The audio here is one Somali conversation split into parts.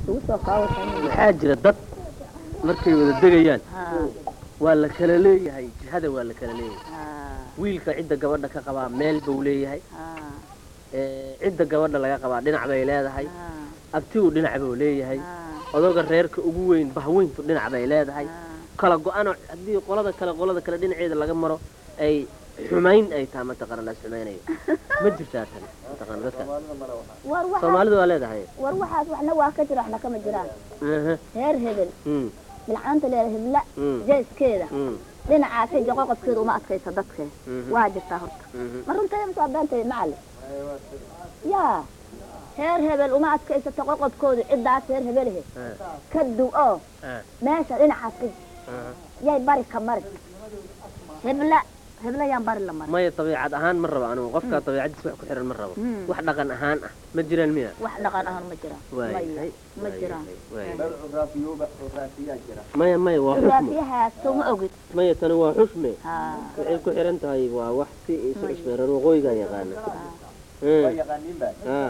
isugu soo kaawatan waxaa jira dad markay wada degayaan waa la kala leeyahay jihada waa la kala leeyahay wiilka cidda gabadha ka qabaa meel buu leeyahay ee, cidda gabadha laga qabaa dhinac bay leedahay abtigu dhinac buu leeyahay odoga reerka ugu weyn bahweyntu dhinac bay leedahay kala go-ano haddii qolada kale qolada kale dhinaceeda laga maro ay xumayn ay tahay mataqaana laas xumaynayo ma jirtaa tan mataqaana dadka war waxa soomaalidu waa leedahay war waxaas waxna waa ka jira waxna kama jiraan Aha, reer hebel mm, bilcaanta leeda hebla mm, jeeskeeda mm, dhinacaasay joqoqodkeeda uma adkaysa dadkee mhm, waa jirtaa horta mhm. ma runteeda mase waa beentay macalin yaa reer hebel uma adkaysato qoqodkoodu ciddaas reer hebelehe Ah, ka du oo ah, meesha dhinacaas ka ah. yay bari ka mari hebla hebla yaan bari la mari maya dabiicad ahaan ma rabo anigu qofka dabiicadiis wax ku xiran ma rabo Hmm. wax dhaqan ahaan ah ma jiraan miya wax dhaqan ahaan ma jiraan Waayahay, maya ma jiraan waayahay. maya maya waa xusme raafiyahaas soo ma ogid maya tani waa xusme haa waxay ku xiran tahay waa wax si isu cusmeeran waqooyiga yaqaana Ah, ah,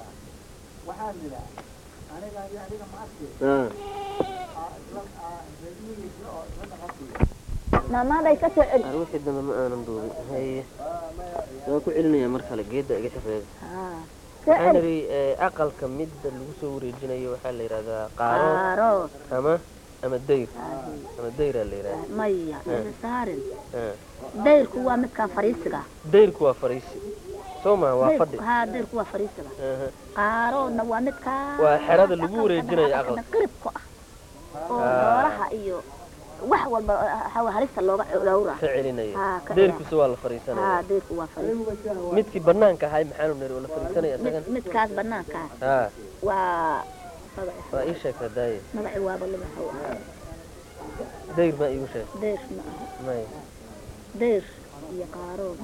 ah. maamaaday ka soo celi Ar wixii dambe ma aanan duubin haye waa ku celinaya mar kale geedda iga shaqeeya haa soo waxaan celi idhi eh, aqalka midda lagu soo wareejinayo waxaa la yidhahdaa qaaro qaarood ama ama dayr ama dayraa la yidhahda maya saarin Ah. dayrku waa midkaan fariisiga dayrku waa fariisi soo maha waa fadhi haa dayrku waa fariisiga Aha. qaaroodna waa midkaan Waa xerada lagu wareejinayo aqalka. qiribku ah oo Ah. xoolaha iyo wax walba ah, halista looga dhowra ka celinaya Ah, ka dayrkiisa waa la haa fariisanaya dayrku waa fariis midkii banaanka ahay maxaanu niri oo la fariisanaya Mid- isagan midkaas banaankaa haa waa magaci waa ii sheegtaa daaye magaci waaba limaxow ah dayr ma iigu sheeg dayr ma aha may dayr iyo qaarood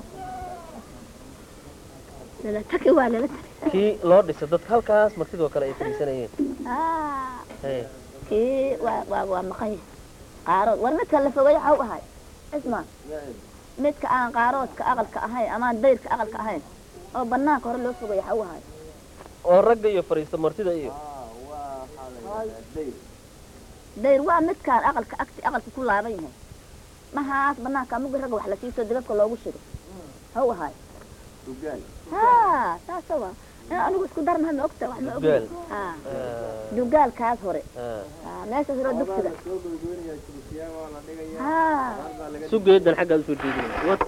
lalataki waa lalataki kii loo dhiso dadka halkaas martidoo kale ay fariisanayeen haa Hey, kii waa waa waa maqan yahay qaarood war midka la fogay waxau ahay isma midka aan qaaroodka aqalka ahayn amaan dayrka aqalka ahayn oo banaanka hore loo fogay waxau ahay oo ragga iyo fariista martida iyo dayr waa midkaan aqalka agti aqalka ku laaban yahay mahaas banaanka mugi ragga wax la siiso dibabka loogu shido hau ahay haa saasa waa in anigu isku darnaha ma ogta wax ma og Dugaal. haa Ah, dugaalkaas hore ah. haa meeshaas hore dugsiga haa sugeedan xaggaad usoo jeedinaya wad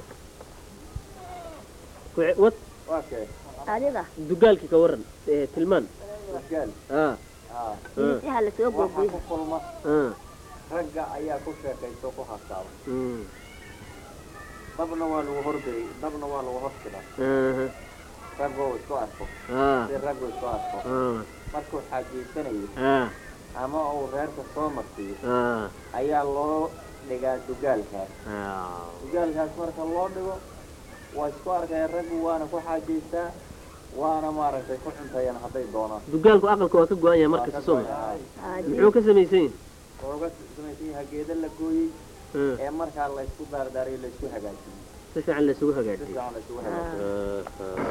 Ku- wad adiga dugaalkii ka waran ee, tilmaan ah miisyaha lasoo googooyay ah ragga ayaa ku sheekaysto ku hasaaba mm, dabna waa lagu horgeyay dabna waa lagu horsidaa aha, raggoo isku arko ah si raggu isku arko ah markuu xaajiysanayo ah ama uu reerka soo marsiiyo ah ayaa loo dhigaa dugaalkaas ah dugaalkaas marka loo dhigo waa isku arkaya raggu waana ku xaajaystaa waana maaragtay ku cuntayaan hadday doonaan dugaalku aqalka waa ka go-an yahay markasta soo ma muxuu ka samaysan yahay ooga samaysan yahay geeda la gooyey Ah, ee markaa laysku daardaariyo laysku hagaajiyey si fiican laysugu si hagaajiyey fiican laysugu hagaajiyey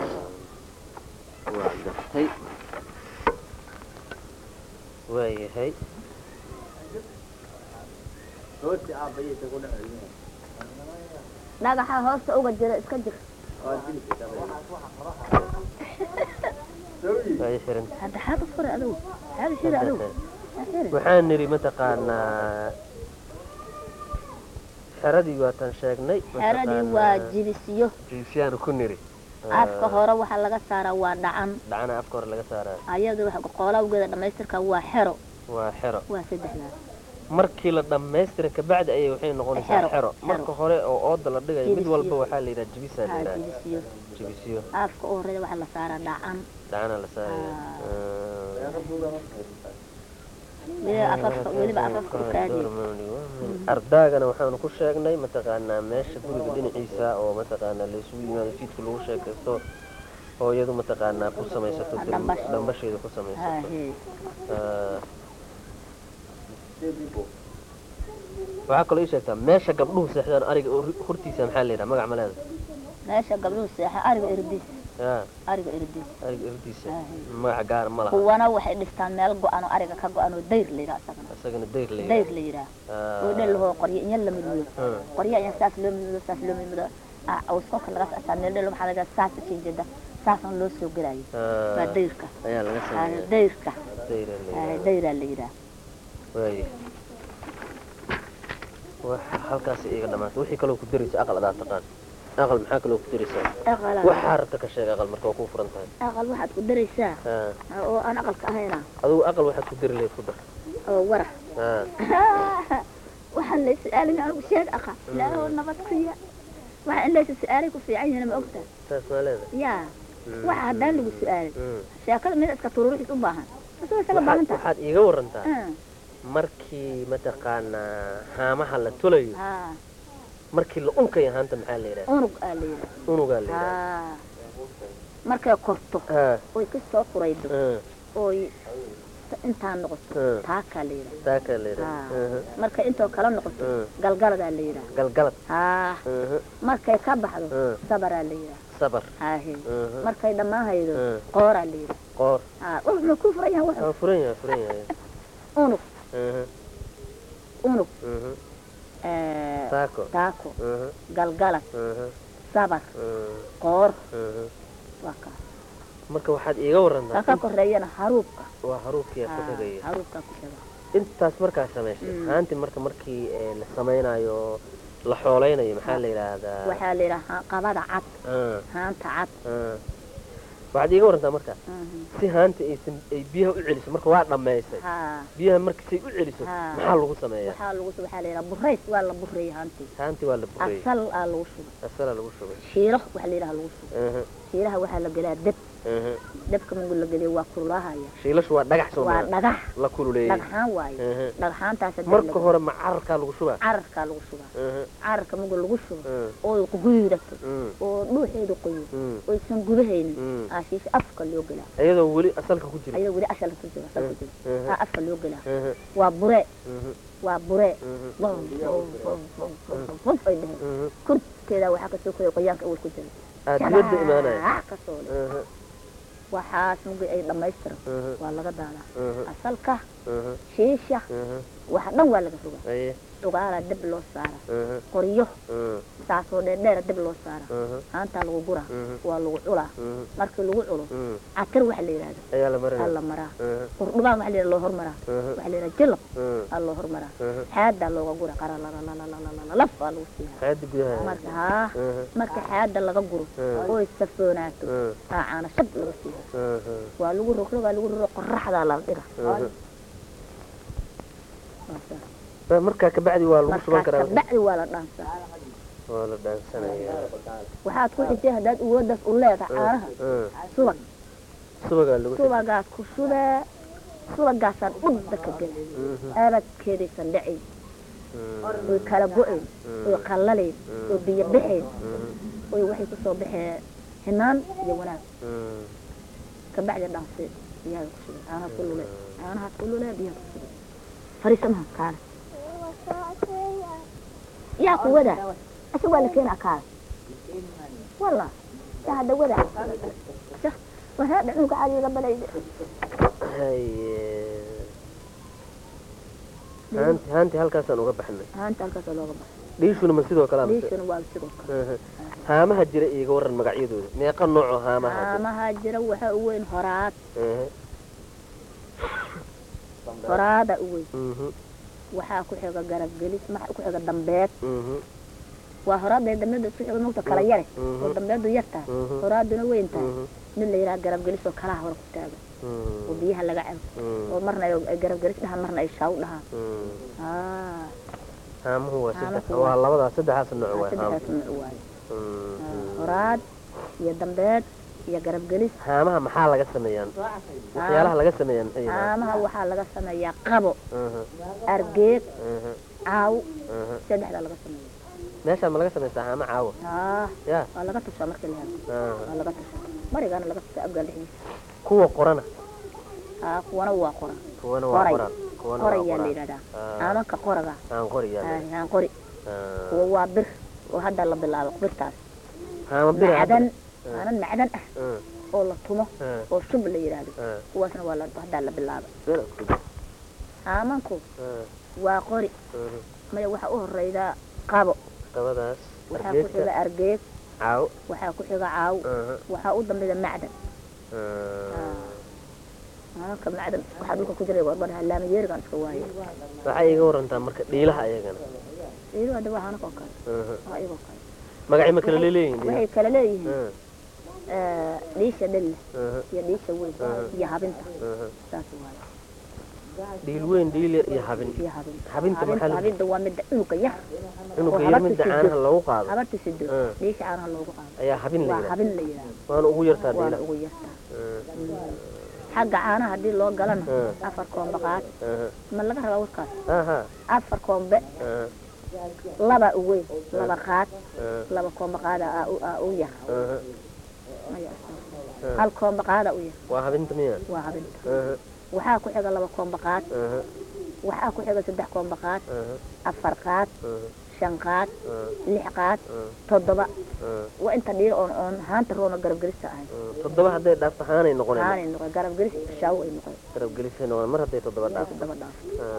waa gartay waayahay hoosti aabbayaysa ku dhex celinayan dhagaxa hoosta uga jira iska jir waa dilka waa ii xiran hadda xaad u furay adigu xaad u shiri adigu Ha xiri. waxaan nidhi mataqaanaa xeradii waataan sheegnay xeradii waa jibisiyo jiibsiyaanu ku nidhi afka hore waxaa laga saaraa waa dhacan dhacana afka hore laga saaraa ayada waxa qoolawgeeda dhammaystirka waa xero waa xero waa saddexdaas markii la dhammaystira kabacdi ayay waxay noqonaysaa Xero, xero xero. marka hore oo ooda la dhigayo mid Jibisiyo. walba waxaa la yidhaha jibisaa la haa yidhaha jibisiyo jibisiyo afka u horeeya waxaa la saaraa dhacan dhacana la saaraya weliba afafka weliba afafka u kaadiyo ardaagana waxaanu ku sheegnay mataqaanaa meesha guriga dhinaciisa oo mataqaanaa laysugu yimaado fiidka lagu sheekaysto hooyadu mataqaanaa ku samaysato Ah, dhambash. dhambasheeda ku samaysato haa hee Ah. waxaa kaloo ii sheegtaa meesha gabdhuhu seexdaan ariga oo hortiisa maxaa la yidhaha magac ma leeda meesha gabdhuhu seexa ariga erdiis yaa ariga eridiisa ariga irdiisa Aahay. magaca gaar ma laha kuwana waxay dhistaan meel go-an oo ariga ka go-an oo dayr la yidhaha isagana isagana dayr la dayr la yidhaha oo dhel lahoo qoryo inya la midmido Hmm. qoryo inya saas loo midmido saas loo midmido awskolka laga soctaa meel dhel waxaa laga saas ujeeda saasaan loo soo gelayo waa dayrka ayaa laga Ah, sameeya dayrka dayra la Ah, yidhaahdo. dayraa la yidhaha waaye wax halkaas iga dhamaatay wixii kaloo ku daraysa aqal adaa taqaan aqal maxaa kaloo ku daraysaa aqala waxaa rabta ka sheeg aqal marka waa kuu furan tahay aqal waxaad ku daraysaa haa ah, oo aan aqalka ahayna adigu aqal waxaad ku dari lahayd ku dar oo wara haa waxaan la su-aalin anigu sheeg aqa ilaahoo nabad siiya waxa in laysa su-aalay ku fiican yihiin ma ogtaa saas maa leedahay yaa Mm. waxa haddaan lagu su-aalin Mm. sheekada mid iska tururuxis u baahan asagoo isaga baahan waxaad tahay waxaad iiga warantaa Ah, markii mataqaanaa haamaha la tulayo haa markii la unkayo haanta maxaa la yidhaha unug aa la yidhaha unugaa la yidhaha haa markay korto haa oy ka soo furaydo haa oy intaa noqoto haa taakaa la yidhaha taakaa la yidhaha haa Aha. markay intoo kala noqoto Mm. galgaladaa la yidhaha galgalad haa Aha. markay ka baxdo Mm. sabaraa la yidhaha sabar haahe Aha. markay dhammaan haydo Mm. qooraa la yidhaha qoor haa wuxuu ku furan yahay wuxuu waa furan yahay furan yahay unug Aha. unug Aha. eh, taako taako Aha. galgalad Aha. sabar Aha. qoor Aha. waa kaa marka waxaad iiga ka warantaa ka koreeyana haruubka waa haruubkiyaa ku Haa, xigaya haruubkaa ku xiga intaas markaa samaysay Mm. haanti marka markii ee, la samaynayo la xooleynayo maxaa la yidhaahdaa waxaa la yidhaha qabada cad Ah, haanta cad ah. waxaad iiga warantaa marka Mhm. si haanta aysan ay biyaha u celiso marka waa dhammaysay haa biyaha marka say u celiso Haa. maxaa lagu sameeyaa waxaa lagu waxaa la yidhaha burays waa la bureeyay haantii haanti waa la burayay asal aa lagu shubay asalaa lagu shubay shiilo waxaa la yidhaha lagu shubay Aha, shiilaha waxaa la gelaa deb aha. debka markuu la geliyo waa kululaahaya shiilashu waa dhagax soo waa maa dhagax la kululeeyey dhagxaan waaye Aha. dhagxaantaasa deb marka lagu- hore ma cararkaa lagu shubaa cararkaa lagu shubaa Aha, cararka markuu lagu shubo ah, oo guyidato mm, oo dhuuxeedu qoyo mm, oysan gubahaynin mm. aashiisha afka loo gelaa iyadoo weli asalka ku jira ayadoo weli ashal ku jiro ashal ku jiro Mhm. aa afka loo gelaa Aha, waa bure mhm, waa bure mhm, bum bum bum bum bum bum bum ay dheheen mhm. korkeeda waxaa kasoo koya qoyaanka awal ku jira aa dibadda imaanaya Jabaac kasoo leh Aha, waxaas mugi ay dhammaystiro aha, waa laga daadaa aha, asalka aha, shiisha aha. waxa dhan waa laga rogaa Aye, dhugaalaa deb loo saara aha, qoryo aha, saasoo dheerdheera deb loo saara aha, haantaa lagu guraa mhm, waa lagu culaa mhm, markii lagu culo mhm. catar waxa la yidhahda ayaa la aa marinaya la maraa Aha, qurdhubaan waxa la yidhahda loo hormaraa aha, waxa la yidhahda jilab aha, aa loo hormaraa aha. xaadaa looga gura qaralalalalalalaf aa lagu siiyaa xaadi gudaha marka haa Aha, marka xaada laga guro Mm. oy safoonaato aha, aa caana shab laga siiya aha, waa lagu rogrogaa lagu roro qoraxdaa la dhiga aha. Waa saas. Ba- markaa kabacdi waa lagu shuban markaas karaa kabacdi waa la dhaansaa waa la dhaansanaya waxaad ku xijay haddaad uwoodaas u leedahay caanaha Ah, subag subagaa lagu shubay. subagaad ku shubee subagaasaan dhudda ka gela Mhm, aabadkeedaysan dhacayn mhm, oy kala go-ayn oy qallalayn oy biyo baxayn mhm, oy waxay kusoo baxee hinaan iyo wanaag mhm. kabacdi dhaanse biyaha ku shubay caanahaas ku lule caanahaas ku lule biyaha ku shubay fariisamaha kaale yaa ku wada asa waa la keenaa kaale walla yaa hadda wada waraa dhacuuga caadiga balayde Haye. haanti haanti halkaasaan uga baxnay haanta halkaasoo looga baxay dhiishuna ma sidoo kale amase liishana waa sidoo kale Aha. haamaha jira iiga waran magacyadooda meeqa noocoo haamaha jira haamaha jira waxaa u weyn horaad Aha. horaada u weyn Mhm, waxaa ku xiga garabgelis maxaa ku xiga dambeed mhm, waa horaada dambeedu isku xiga mogta kala yare Mhm. oo dambeedu yar tahay Mhm. horaaduna weyn tahay mhm, mid la yidhaha garabgelis oo kalaha hore ku taaga oo mhm, biyaha laga cabo mhm, oo marna ay garabgelis dhahaan marna ay shaaw dhahaan mhm. aa haamuhu waa saddex Haamuhu waa- waa labadaas saddexaas nooc waay haam saddexdaas nooc waaye Mhm, mhm. horaad iyo dambeed iyo garabgelis haamaha maxaa laga sameeyaan waxyaalaha laga sameeyaan maxay yihiin? haamaha waxaa laga sameeyaa qabo Mhm, argeed mhm, caaw mhm. saddexdaa laga sameeya meeshaa ma laga samaystaa haama caawa aa ya waa laga tushaa markii la helo Ah. waa laga tushaa marigaana laga tushaa abgaal dhexdiisa kuwa qorana aa kuwana waa qoran kuwana waa Qoray. qoraan kuwana waa qorayaa la qoraan yidhahdaa Ah. aamanka qoraga aan qoriyaa aa, aan qori kuwa waa bir oo hadda la bilaabo birtaas haama bira macdan haanan macdan ah ah, oo la tumo ah, oo shub la yidhaahdo ah. kuwaasna waa la haddaa la bilaaba Sida isku day. haamanku Ah, waa qori ah. maya waxaa u horeydaa qabo Qabadaas. waxaa ku Argeedka. xiga argeed Caaw. waxaa ku xiga caaw Aha. waxaa u dambeeya macdan Ah. haamanka macdan waxaa dhulka ku jiray warbadhaha laamayeerigan iska waaye waxay iga warantaa marka dhiilaha ayagana iilu hadda waa haamanka oo kale Aha. waa iyagoo kale magacay ma kala leeyihiin waxay kala leeyihiin Ah, eh, dhiisha dhelle aha, iyo dhiisha weyn Aha. iyo habinta aha. saas waaye dhiil weyn dhiil yar iyo habin iyo habinta habinta maxaa la habinta waa midda cunuga yar inuu oo ka yar habarta midda sido. caanaha lagu qaado habarta sido Ah. dhiisha caanaha loogu qaado ayaa habin la waa yidhaha habin la yidhaahdo waana ugu yartaa waana dhiilaha ugu yartaa Ah, xagga caanaha haddii loo galana Ah. afar koombe qaad aha, ma laga rabaa warkaas aha, afar koombe aha, laba u weyn laba qaad aha, laba koombe qaada aa u- aa u yar aha. Maya, hal koombe qaada u yar waa habinta miya waa habinta Aha, waxaa ku xiga laba koombe qaad aha, waxaa ku xiga saddex koombe qaad aha, afar qaad aha, shan qaad aha, lix qaad aha, toddoba aha, waa inta dhiir oon oon haanta roona garabgelista ahay aha. toddoba hadday dhaafto haanay noqoneen haanay noqon garabgelis shaawo ay noqon garab gelisay noqon mar hadday toddoba dhaafto toddoba dhaaf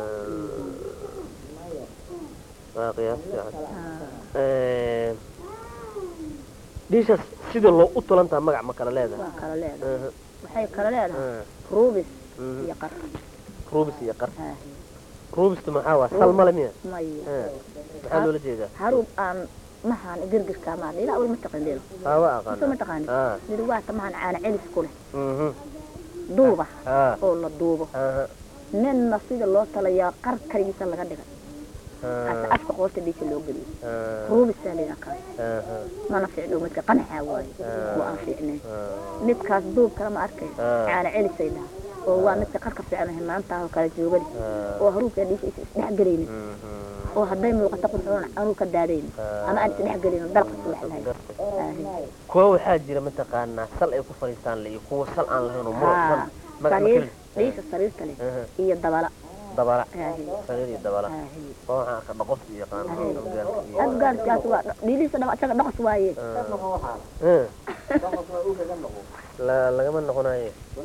Ah, waa qiyaas fiican Ah, Eh, dhiishaas sida loo u tulantaa magac ma kala leedahay waa kala leedahay Aha, waxay kala leedahay aha, ruubis mhm. iyo qar ruubis iyo qar Ah, ruubistu maxaa waa sal male miya maya Ah, maxaa loola jeedaa haruub aan mahaan girgirka maa dhila awel ma taqaan dhilo aawa soo ma aqaana taqaani ah dhili waata mahaan caana celis ku leh mhm duuba ah oo la duubo aha ninna sida loo talayaa qar kaligiisa laga dhigay ase ah afka qoorta dhiisha loo geliyo ah ruubisaa layidhaha kaas aha mana fiicno midka qanaxaa waaye Ah. oo aan fiicnayn ah midkaas duub kale ma arkay Ah. caana celisay dhaha oo waa midka qarka fiican hinaantaa oo kala joogani ah oo haruubka dhiisha is isdhexgelaynin mhm oo hadday muuqato qurxoon anuu ka daadayn Ah. ama aan isdhexgelin dalqa subax lahayn gartay kuwa waxaa jira mataqaanaa sal ay ku fadhiistaan le iyo kuwa sal aan lahayn oo muruxsan magac ma sariir keli dhiisha sariirta leh Aha. iyo dabala dabala Aahi. sariir iyo dabala Aahi. oo waxaan arka dhaqos iyo yaqaan Aahi. abgaalka iyo adgaarkaas waa dhiilihiisa dhama isaga dhaqas waaye Ah. la lagama noqonayo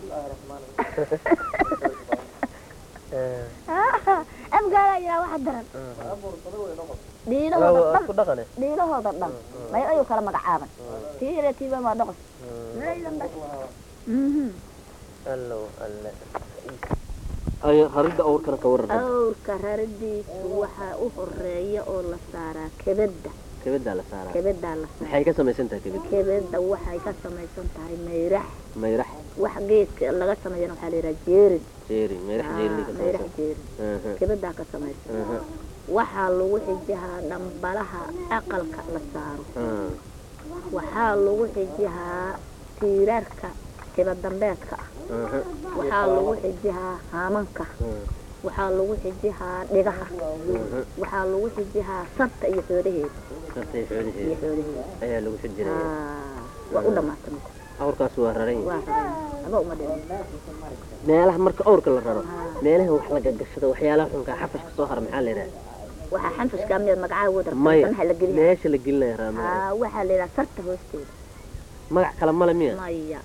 abgaalaa yiraa waxa daran waa dhiilahooda waa dhan isku dhaqane dhiilahooda dhan may ayuu kala magacaaban tii yare tiiba waa dhaqas Laydan dhas. Mhm. allow alle ay haridda awrkana ka waran awrka raridiisu waxaa u horeeya oo la saaraa kebedda kebadaa la saaraa kebeddaa la saaraa maxay ka samaysan tahay kebid kebedda waxay ka samaysan tahay mayrax mayrax wax geedka laga sameeyana waxaa la yidhaha jeerin jeeri mayrax jeeri ka mayrax samaysan jeerin aha kebeddaa ka samaysan aha waxaa lagu xijihaa dhambalaha aqalka la saaro ah waxaa lagu xijihaa tiirarka kibadambeedka ah aha waxaa lagu xijihaa haamanka waxaa lagu xijihaa dhigaha waxaa lagu xijihaa sarta iyo xoolaheeda sartay iyo xoolaheeda xoolaheeda ayaa lagu xijiraya Ah, waa u dhamaatay marka. awrkaas waa raran yahay waa rabeen aba uma dhiman meelaha marka awrka la raro meelaha wax laga gashado waxyaalaha xunkaa xafashka soo hara maxaa la yidhaha waxaa xanfushka miyaad magacaa wada maya sanaha la geliya meesha la gelinaya raama Ah, waxaa la yidhaha sarta hoosteeda magac kale male miya maya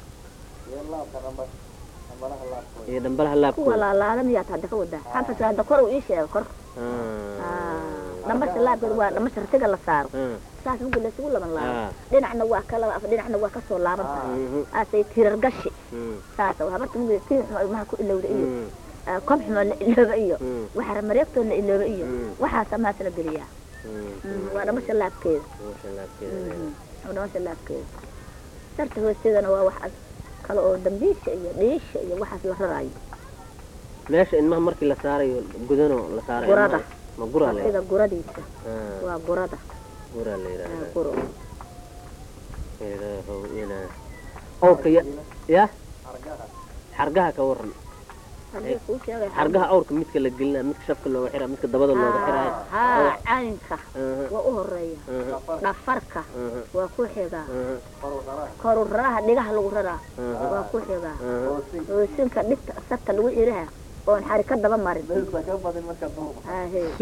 iyo dhambalaha kuwa laabkooda laalaada miyaad hadda ka wadaa xanfushka hadda kor uu ii sheego kor Ah. Ah, dhamasha laabkeeda waa dhamasha ratiga la saaro Ah. saas marka laysugu laban laabo Ah. dhinacna waa ka laba af dhinacna waa kasoo laaban tahay Mhm. aasay tirar gashi Mm. saas oo habarta mugida tiin xumo ilmaha ku ilowda iyo Mm. ah, kob xumo la ilooba iyo Mm. waxaa mareegtood la ilooba iyo Mm. waxaasa maas la geliyaa Mm. Mm, waa dhamasha laabkeeda Meesha laabkeeda Mhm, waa dhamasha laabkeeda sarta hoosteedana waa wax ad- kale oo dambiisha iyo dhiisha iyo waxaas la raraayo meesha ilmaha markii la saarayo gudano la saarayo Gurada. ilmaha. ma guraa la sida guradiisa Ah, waa gurada guraa la Ah, yidhaahdaa guro ilaahow inaa awrka ya ya xargaha ka waran haddii kuu sheegay xargaha awrka midka la gelinaa midka shafka looga xiraa midka dabada looga xiraayo haa caynka Aha, waa u horeeya aha, dhafarka aha, waa ku xigaa aha, koru raraha dhigaha lagu raraa aha, waa ku xigaa aha. hoosinka dhigta sarta lagu xiraha oon xari ka daba marin Aahe. sug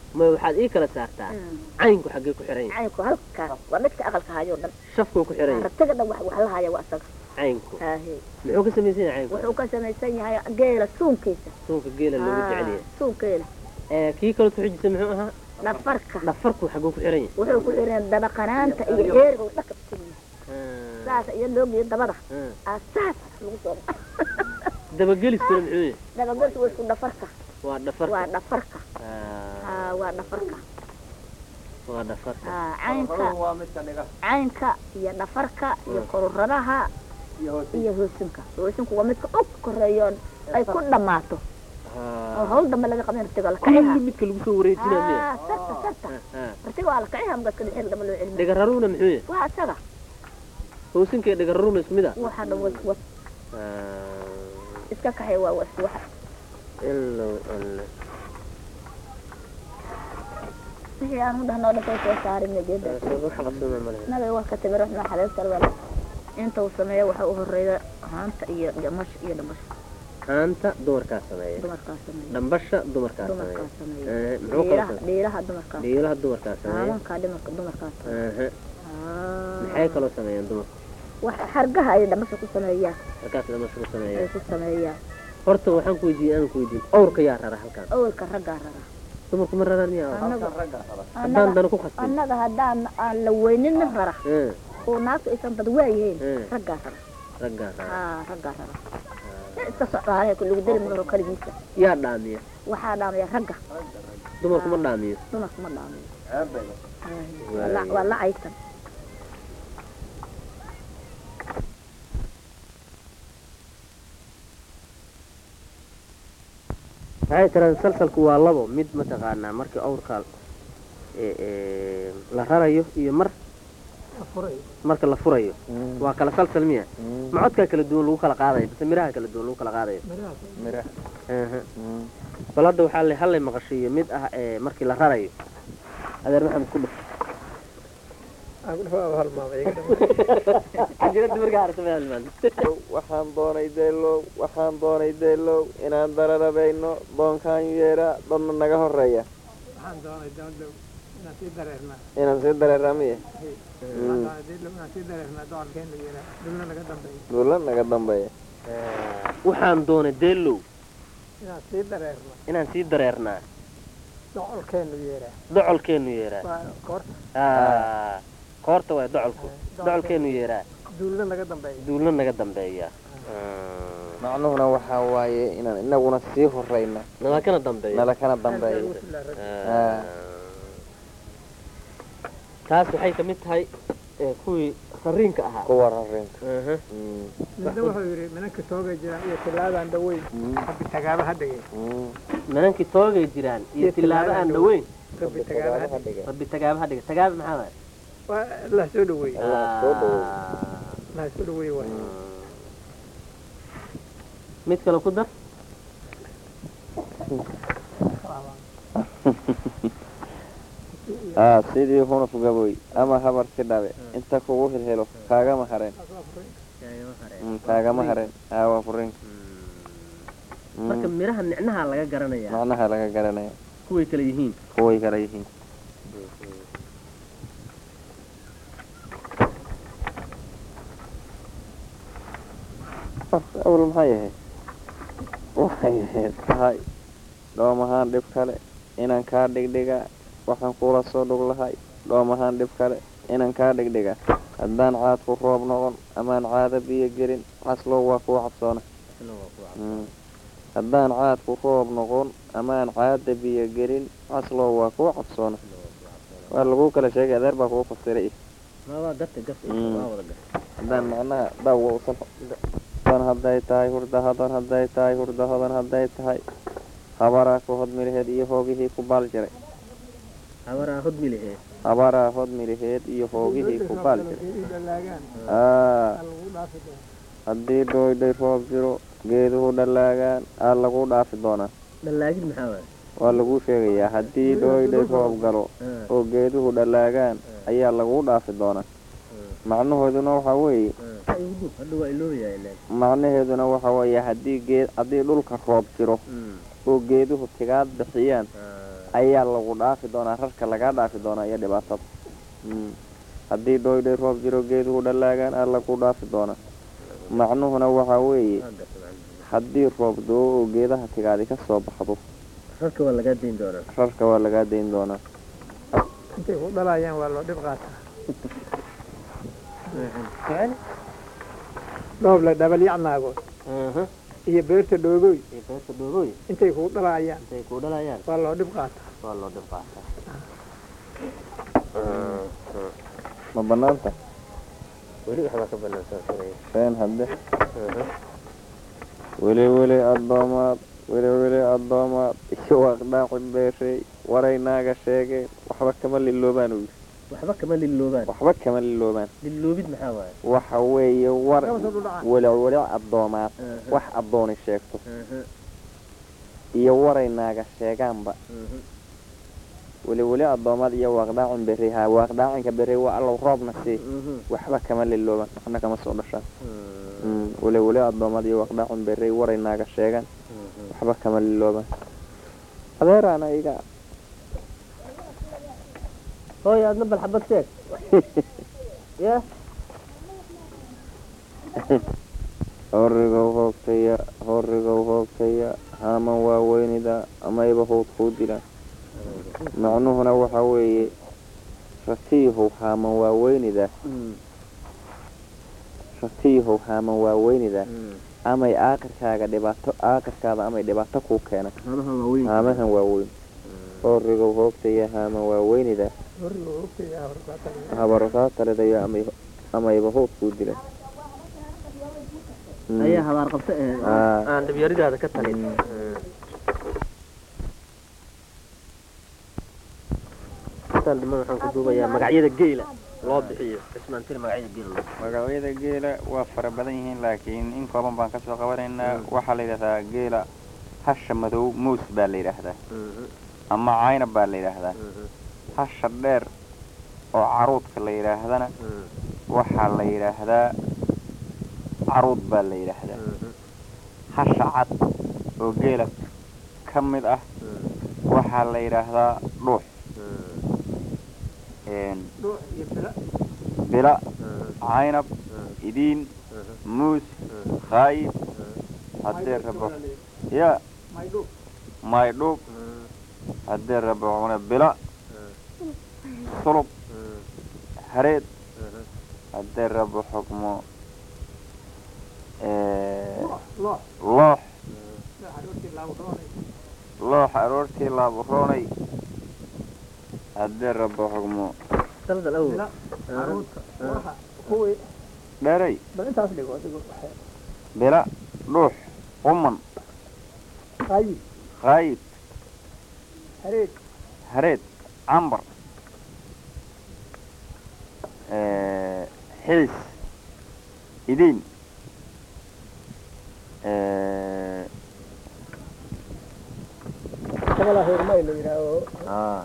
ma waxaad ii kala saartaa caynku xaggee ku xiran yahay caynku halkaas waa midka aqalka hayoo dhan shafkuu ku xiran yahay ratiga dhan wax wax la haya waa isaga caynku haahe muxuu ka samaysan yahay caynku wuxuu ka samaysan yahay geela suunkiisa suunka geela loogu jecel yahay suunkeela ee kii kale ku xijisa muxuu ahaa dhafarka dhafarku xagguu ku xiran yahay wuxuu ku xiran dabaqanaanta iyo heeriga uu dhaka kusiiya Ah, saas iyo loogiyo dabada ah. aa saas lagu soo dabageliskuna muxuu yahay dabagalku waa isku dhafarka waa dhafarka waa dhafarka Ah, haa waa dhafarka waa dhafarka haa caynka Qaruhu waa midka dhiga caynka iyo dhafarka iyo kororadaha iyo hoos iyo hoosinka hoosinku waa midka og koreeyoon ay ku dhammaato oo Ah, hawl dambe laga qabin ratiga la kaciha kulli midka lagu soo wareejinaa miya haa sarta sarta Ah, ah. ratiga waa la kaciha mugaska dhexeer dambe loo celina dhigararuna muxuu yahay waa isaga hoosinka iyo dhigararuna isku mid ah waxa dhan was was Ah, iska kaxay waa was waxa ilow alle wixii aan u dhahnoo dhan soo soo saarin jeeda wax qabsana ma lehe naga waa ka timir waxna xaleelta wala inta uu sameeyo waxa u horeeya haanta iyo dhamash iyo dhamash haanta dumarkaa sameeya dumarkaa sameeya dhambasha dumarkaa sameeya dumarkaa sameeya Eh, muxuu kala dhiiraha sameeya dhiiraha dumarkaa dhiilaha dumarkaa sameeya haabankaa dhimarka dumarkaa sameeya Aha. maxay kaloo sameeyaan dumarku wax xargaha ay dhamasha ku sameeyaan halkaas dhamasha ku ay sameeyaan ku sameeyaan horta waxaan ku weydiiyey aan ku weydiin awrka yaa rara halkan awalka raggaa rara dumarku ma raraan miyaa annaga halkan ragga raba haddaan annaga dana ku khasbin annaga haddaan aan la weynin rara Eh, oo naagtu aysan bad waayihiin eh, raggaa rara raggaa rara haa raggaa rara nin iska socdaanay lagu dari magaro kaligiisa yaa dhaamiya waxaa dhaamaya ragga dumarku ma dhaamiyo dumarku ma dhaamayo ceeb bay leh. waa la- waa la caysan waxay tiraan salsalku waa labo mid mataqaanaa markii awrka ee, ee, la rarayo iyo mar marka la furayo waa kala salsal miya ma codkaa kala duwan lagu kala qaadayo base miraha kala duwan lagu kala qaadayo miraha Aha. bal hadda waxaa la hallay maqashiiyo mid ah ee markii la rarayo adeer maxamed ku dhuf jirada markaa aragta ma halmaan waxaan doonay deelow waxaan doonay deelow inaan dararabayno doonkaan yeera dadna naga horeeya waxaan doonay doondow inaan sii dareernaa inaan sii dareeraa miya waxaan doonay dilow inaan sii dareernaa docolkeen la yeeraa dulna naga dambeeya duula naga dambeeya waxaan doonay deelow inaan sii dareernaa inaan sii dareernaa docolkeen la yeeraa docolkeenu yeeraa waa koorta Ah, koorta waay docolku docolkeenu yeeraa duulna naga dambeeya duulna naga dambeeya macnuhuna waxaa waaye inaan inaguna sii horeyna nala kana dambeeya nala kana dambeeya Ah. taas waxay ka mid tahay ee, kuwii fariinka ahaa kuwa rarinka Aha. midna wuxuu yidhi minanka toogay jiraan iyo tilaadaan dhaweyn rabbi tagaaba ha dhigay nimankii toogay jiraan iyo Iyo tilaabo aan tilaabo dhaweyn rabbi tagaaba ha dhigay rabbi tagaaba ha dhiga tagaaba maxaa waay waa la soo dhaweeyey Allah soo dhaweey. Ah. la soo dhaweeyey waay mid kale ku dar aa sidii hunuf gaboy ama habar si dhabe inta kugu hilhelo kaagama hareen Mm, kaagama hareen aa waa furinka Mm, marka miraha nicnaha laga garanayaa macnaha laga garanaya kuway kala yihiin kuway kala yihiin awal maxay ahayd waxay ahayd tahay dhoom ahaan dhib kale inaan kaa dhigdhigaa waxaan kula soo dhug lahay dhoom ahaan dhib kale inaan kaa dhigdhigaa haddaan caadku roob noqon amaan caada biyo gelin xaslow waa kuwa cabsoona Mm. haddaan caadku roob noqon amaan caada biyo gelin xaslow waa kuwa cabsoona waa lagu kala sheegay adeer baa kugu fasiray waa garta garta Mm. waa wada garta haddaan macnaha dhawga usan dan hadday tahay hurda hodan hadday tahay hurda hodan hadday tahay habaraa ku hodmilaheed iyo hoogihii ku baal jiray habaraa hodmi lehee habaraa hodmilaheed iyo hoogihii ku baal jiray dhalaagaan aa lagu dhaafi doona haddii dhoydhay roob jiro geeduhu dhalaagaan aa lagu dhaafi doonaa dhallaagid maxaa waay waa lagu sheegayaa haddii dhoydhay roob galo Ah, oo geeduhu dhalaagaan ayaa lagu dhaafi doonaa macnahooduna waxaa weeye ah. Igu dub, hadda waa iloobayaa ileen macnaheeduna waxa weeye haddii geed haddii dhulka roob jiro Mm. oo geeduhu tigaad bixiyaan Ah, ayaa lagu dhaafi doonaa rarka lagaa dhaafi doonaa iyo dhibaatada Mm. haddii dhoydhay roob jiro geeduhu dhalaagaan alla ku dhaafi doonaa macnuhuna waxaa weeye haddii roob doo oo geedaha tigaadi ka soo baxdo rarka waa lagaa dayn doonaa rarka waa lagaa dayn doonaa intay ku dhalayaan waa loo dhib qaataa dhoob la dhabalyacnaagood iyo beerta dhoogoy beerta dhoobooy intay kuu dhalayaan intay ku dhalayaan waa loo dhib qaataa waa loo dhib qaataa ma banaanta weli waxbaa ka banaansan feen hadde weli weli addoomaad weli weli addoomaad iyo waaqdhaaqi beeshay waraynaaga sheegeen waxba kama liloobaan uu yidhi waxba kama liloobaan waxba kama liloobaan liloobid maxaa waaye waxa weeye war Kama soo dhudhacaan. weliweli addoomaad wax addooni sheegto iyo waraynaaga sheegaanba weliweli addoomaad iyo waaqdhaacin berri ha waaqdhaacinka berri waa allow roobna sii waxba kama liloobaan waxna kama soo dhashaan Mm, weliweli addoomaad iyo waaqdhaacin berri waraynaaga sheegaan waxba kama liloobaan adeeraana iga hooy aadna bal xabad sheeg ya horigow hoogtaya horigow hoogtaya haaman waaweynida amayba howd kuu dilaan macnuhuna waxaa weeye ratiihow haaman waaweynida ratiihow haaman waaweynida amay aakirkaaga dhibaato aakirkaada amay dhibaato kuu keena haamahan waaweyn horigow hoogtaya haaman waaweynida horiga ogtaya horkaataliya habarotaa talidayo amay amayba howd kuu dilaan Mm. ayaa habaar qabta ee Aa. aan dhibyaridaada ka talin intaan dhiman waxaan ku duubayaa magacyada geela loo bixiyo cismaantiri magacyada geela loo magacyada geela waa fara badan yihiin laakiin in kooban baan kasoo qabanaynaa waxaa la yidhahdaa geela hasha madow muus baa la yidhaahdaa ama caynab baa la yidhaahdaa hasha dheer oo caruudka la yidhaahdana waxaa la yidhaahdaa caruud baa la yidhaahdaa hasha cad oo geela ka mid ah waxaa la yidhaahdaa dhuux een, dhuux iyo bila bila caynab idiin muus khaayib haddee rabo ya maydhuux maydhuub haddee rabo cune bila sulub hareed haddee rabo xukmo ee, loox loox loox aroortii laabu dhoonay loox aroortii laaburoonay haddee rabo xukmo daldal awow bila caruurta waxa kuwii dheray bal intaas dhigo adigo waxay bila dhuux quman qayib khaayib hareed hareed cambar ee, xiis idiin ee, kabala hoormay la yidhaaho aa,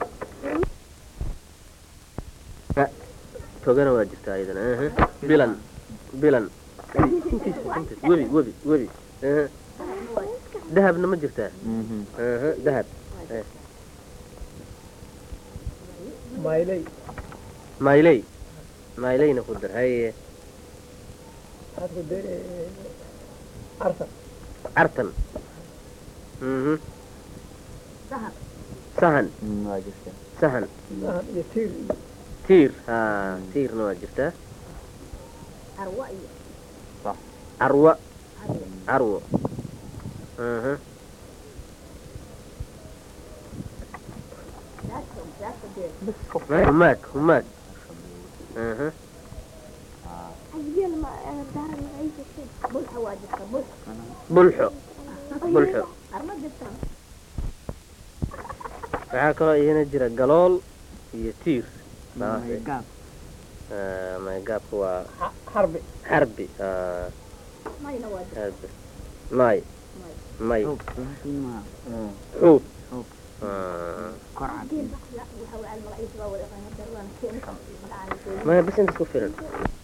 togana waa jirtaa iyadana aha. bilan bilan intiisa intiis webi webi webi aha. dahabna ma jirtaa mhm. aha, dahab maylay mayley mayleyna ku dar haye hadku de arsan cartan mhm Sahan. sahan Mm, waa jirta sahan sahan iyo tiir iyo tiir ha tiirna waa jirtaa arwa iyo carwa carwo aha daadka daadka dee humaag humaag aha bulxa waa jirta bulxa bulxo bulxo arma jirta waxaa kaloo iyana jira galool iyo tiir gaab Ah, maygaabka waa xarbi xarbi ah, mayna waa jirta xarbi may may xuub Ah, waxa waa almagaciisa waa wada qanadar waana keen magacaan maya bas intas ku filan